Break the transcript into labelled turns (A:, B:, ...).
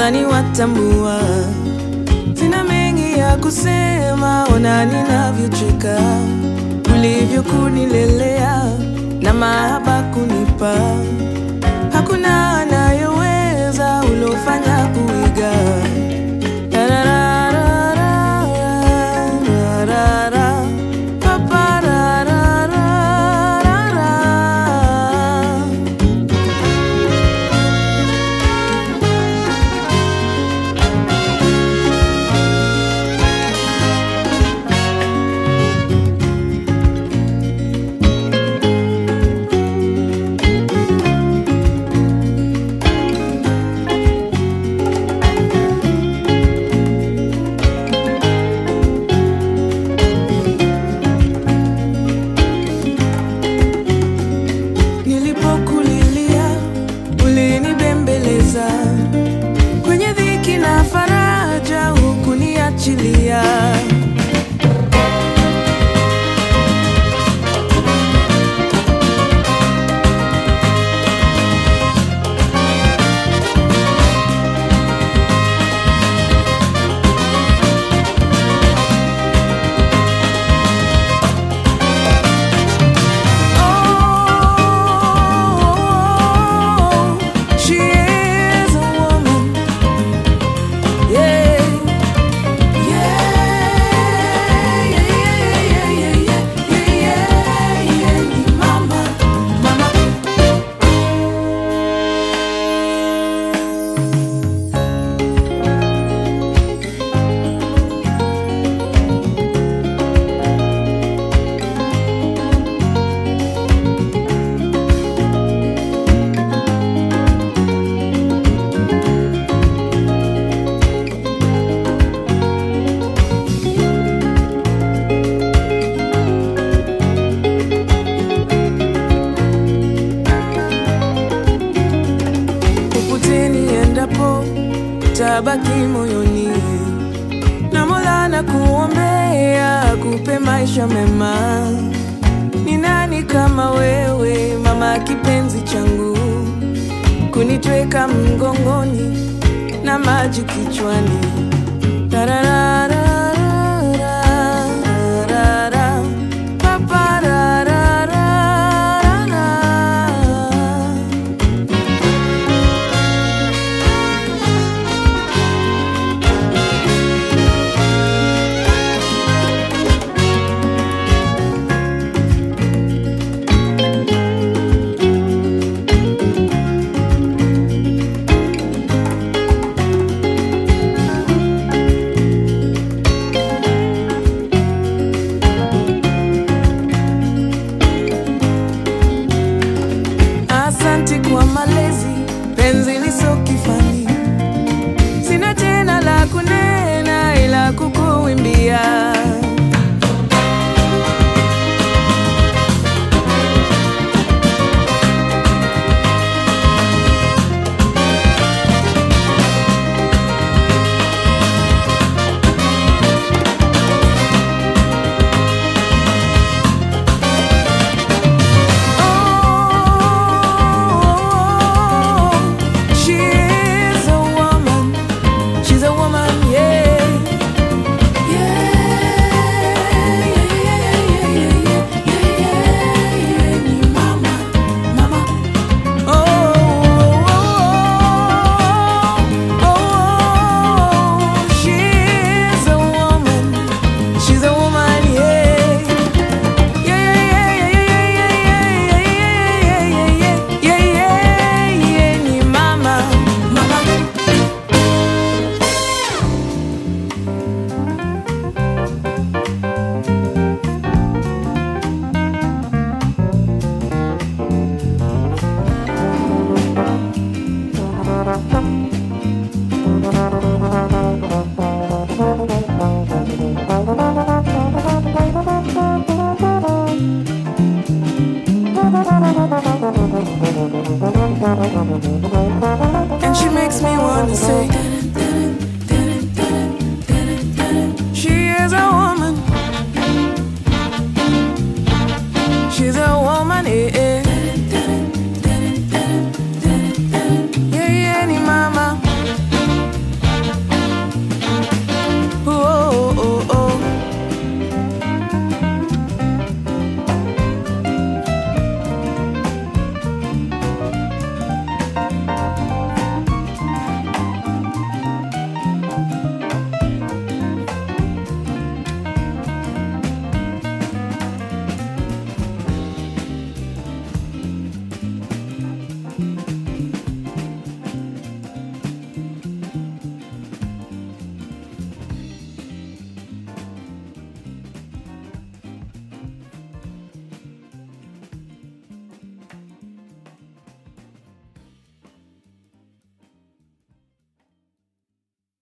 A: nadhani watambua. Sina mengi ya kusema, ona ninavyocheka, ulivyokunilelea na mahaba kunipa. Hakuna anayeweza ulofanya kuiga. Tararararararara, paparararararara. Nilipokulilia ulinibembeleza, kwenye dhiki na faraja hukuniachilia. Oh, she is a woman. Yeah, yeah, yeah, yeah, yeah, yeah, yeah, yeah, yeah, mama, mama. popote niendapo tabaki moyoni na Mola na kuombea kupe maisha mema. Ni nani kama wewe mama, kipenzi changu, kunitweka mgongoni na maji kichwani Tararararararara, paparararararara. Asante kwa malezi, penzi liso kifani. Sina tena la kunena ila kukuimbia. Oh, she is a woman. She's a woman, yeah. Yeah, yeah, yeah, yeah, yeah, yeah, yeah, yeah, yeah, mama, mama. Oh, oh, oh, she is a woman. She's a woman, yeah. Yeah, yeah, yeah, yeah, yeah, yeah, yeah, yeah, yeah, yeah, yeah, yeah, ni mama, mama. And she makes me wanna say She is a woman She's a woman, eh, eh.